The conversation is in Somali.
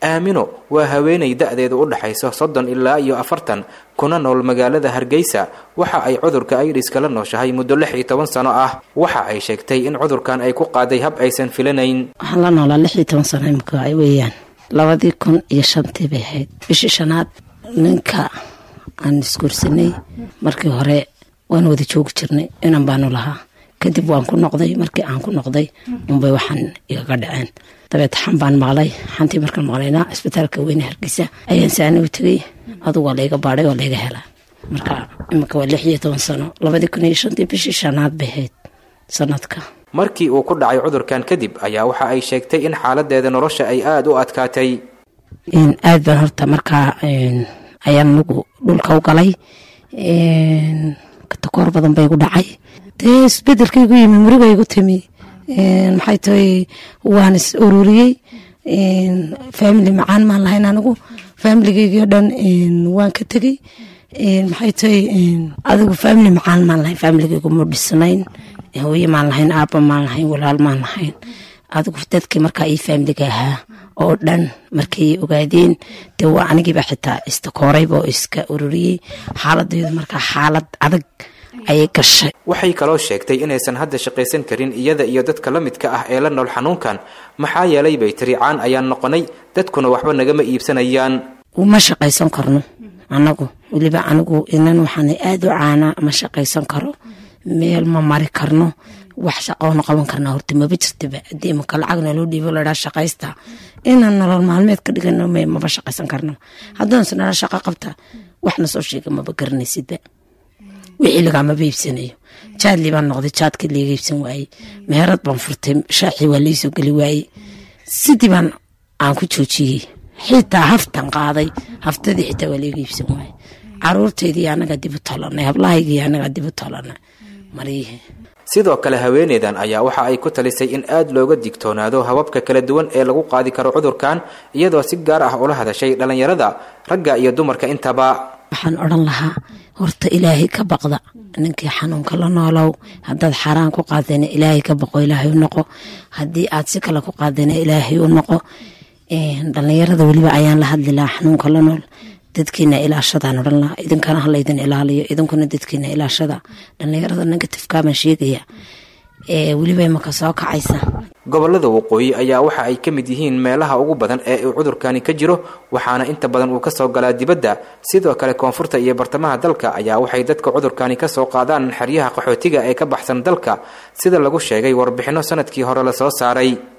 aamino waa haweenay da-deedu u dhaxayso soddon ilaa iyo afartan kuna nool magaalada hargeysa waxa ay cudurka aidiska la nooshahay muddo lix iyo toban sano ah waxa ay sheegtay in cudurkan ay ku qaaday hab aysan filanayn waxaan la noolaa lix iyo toban sano imika ay weeyaan labadii kun iyo shantii bay ahayd bishii shanaad ninka aan isguursanay markii hore waan wada joogi jirnay inan baanu lahaa kadib waan ku noqday markii aan ku noqday unbay waxaan igaga dhaceen dabeed xan baan maqlay xantii markaan maqlayna isbitaalka weyne hargeysa ayaan saani u tegay adugu waa layga baadhay waa layga helaa marka iminka waa lix iyo toban sano labadii kun iyo shantii bishii shanaad bay ahayd sanadka markii uu ku dhacay cudurkan kadib ayaa waxa ay sheegtay in xaaladeeda nolosha ay aada u adkaatay aad baan horta markaa ayaan anigu dhulka u galay takoor badan bay gu dhacay dee isbedelkaygu yimi murigaygu timi maxay tahay waan is ururiyey family macaan maan lahayn anigu familigaygii o dhan waan ka tegey maxay tahay adigu family macaan maan lahayn familigaygu ma dhisnayn hooye maan lahayn aaba maan lahayn walaal maan lahayn adigu dadkii markaa ii faamiliga ahaa oo dhan markay ogaadeen dee waa anigiiba xitaa istakoorayba oo iska ururiyey xaaladaydu markaa xaalad adag ayay gashay waxay kaloo sheegtay inaysan hadda shaqaysan karin iyada iyo dadka la midka ah ee la nool xanuunkan maxaa yeelay bay tiri caan ayaan noqonay dadkuna waxba nagama iibsanayaan ma shaqaysan karno anagu weliba anigu inan waxaana aada u caanaa ma shaqaysan karo meel ma mari karno wax shaqoona qaban karnaa horta maba jirtaba haddii imaka lacagna loo dhiibo ladhaa shaqaysta inaan nolol maalmeed ka dhigano maba shaqaysan karno haddaanse nala shaqo qabta waxna soo sheega maba garanaysidba wixii lagaamaba iibsanayo jaadlii baan noqday jaadkii liiga iibsan waayey meherad baan furtay shaacii waa liisoo geli waayey sidii baan aan ku joojiyey xitaa haftan qaaday haftadii xitaa waa liiga iibsan waayey caruurteydii anagaa dib u tolanay hablahaygii anagaa dib u tolanay maryihii sidoo kale haweeneydan ayaa waxa ay ku talisay in aada looga digtoonaado hababka kala duwan ee lagu qaadi karo cudurkan iyadoo si gaar ah ula hadashay dhallinyarada ragga iyo dumarka intaba waxaan odhan lahaa horta ilaahay ka baqda ninkii xanuunka la noolow haddaad xaaraan ku qaadayna ilaahay ka baqo ilaahay u noqo haddii aad si kale ku qaadayna ilaahay u noqo dhallinyarada weliba ayaan la hadli lahaa xanuunka la nool dadkiina ilaashadaan odhan lahaa idinkana halaydin ilaaliyo idinkuna dadkiina ilaashada dhallinyarada negatifkaabaan sheegaya weliba imaka soo kacaysa gobolada waqooyi ayaa waxa ay ka mid yihiin meelaha ugu badan ee uu cudurkani ka jiro waxaana inta badan uu kasoo galaa dibadda sidoo kale koonfurta iyo bartamaha dalka ayaa waxay dadka cudurkani kasoo qaadaan xeryaha qaxootiga ee ka baxsan dalka sida lagu sheegay warbixinno sanadkii hore lasoo saaray